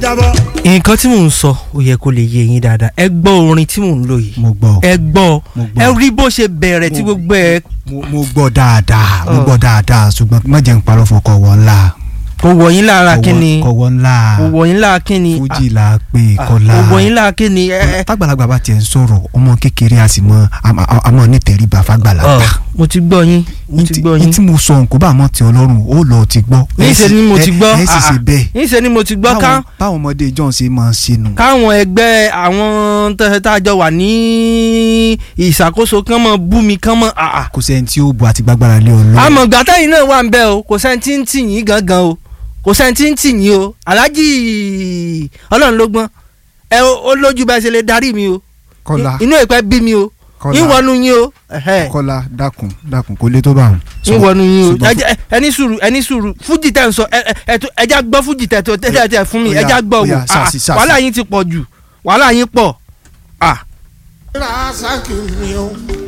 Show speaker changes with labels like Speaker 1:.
Speaker 1: jábọ́.
Speaker 2: nǹkan tí mò ń sọ ó yẹ kó lè yé yín dáadáa ẹ gbọ́ orin tí mò ń lò yìí
Speaker 3: mo gbọ́
Speaker 2: ẹ gbọ́
Speaker 3: Mo gbọ́.
Speaker 2: ẹ rí bó ṣe bẹ̀rẹ̀ tí
Speaker 3: Mo-
Speaker 2: gbogbo ẹ
Speaker 3: mo mo gbọ́ dáadáa mo
Speaker 2: Ọ.
Speaker 3: gbọ́ dáadáa ṣùgbọ́n má jẹ́ n parọ́ fún kọ̀wọ́ ńlá
Speaker 2: kò wọ̀ yín lára kíni
Speaker 3: kọ̀wọ́ ńlá
Speaker 2: kò wọ̀ yín lára kíni
Speaker 3: fújì là á pè
Speaker 2: Ah,
Speaker 3: kọ́lá
Speaker 2: kò wọ̀ yín lára kíni ẹ ẹ
Speaker 3: tágbàlagbà bá tiẹ̀ ń sọ̀rọ̀ ọmọ kékeré a sì mọ àmọ́ nítẹríba fàgbàlagbà
Speaker 2: Ọ, mo ti gbọ́ yín mo ti gbọ́
Speaker 3: ní
Speaker 2: yín
Speaker 3: tí mo sọ nǹkó bá mọ́ ti ọlọ́run ó lọ ti gbọ́
Speaker 2: níṣẹ́ ni mo ti gbọ́
Speaker 3: ẹ sì ṣe bẹ́ẹ̀
Speaker 2: níṣẹ́ ni mo ti gbọ́ ká
Speaker 3: báwọn- báwọn ọmọdé john ṣe máa ń ṣe nù.
Speaker 2: káwọn ẹgbẹ́ àwọn tẹ́- tá a jọ wà ní ìṣàkóso kán mọ̀ bú mi kán mọ̀ àà
Speaker 3: kò sẹ́ni tí ó bu àti gbàgbára lé ọlọ́run.
Speaker 2: àmọ́ gbàtà yìí náà wà ń bẹ́ o kò sẹ́ni tí ń tì yín gangan o kò sẹ́ni tí ń tì yín o aláàjì ọlọ́run ló gbọ́n ẹ o- ó lójú bá ṣe lè darí mi o
Speaker 3: kọ́lá
Speaker 2: inú ìpẹ́ bí mi o
Speaker 3: kọ́lá
Speaker 2: ìwọ́nu yín o ẹ̀hẹ́,
Speaker 3: kọ́lá dákun dákun kò lè tó bá wọn.
Speaker 2: ìwọ́nu yín o
Speaker 3: ṣùgbọ́n-
Speaker 2: Ẹ jẹ́- ẹni sùúrù ẹni sùúrù fújì tẹ̀ ń sọ ẹ- ẹ- ẹ tó- ẹja gbọ́ fújì tẹ̀ tó tẹ̀ tẹ̀ fún mi
Speaker 3: Ó yá,
Speaker 2: ẹja gbọ́
Speaker 3: ó
Speaker 2: wò
Speaker 3: yá,
Speaker 2: Ah,
Speaker 3: sàṣì, sàṣì.
Speaker 2: wàhálà yín ti pọ̀ jù wàhálà yín pọ̀ ah
Speaker 1: Rasaki mi o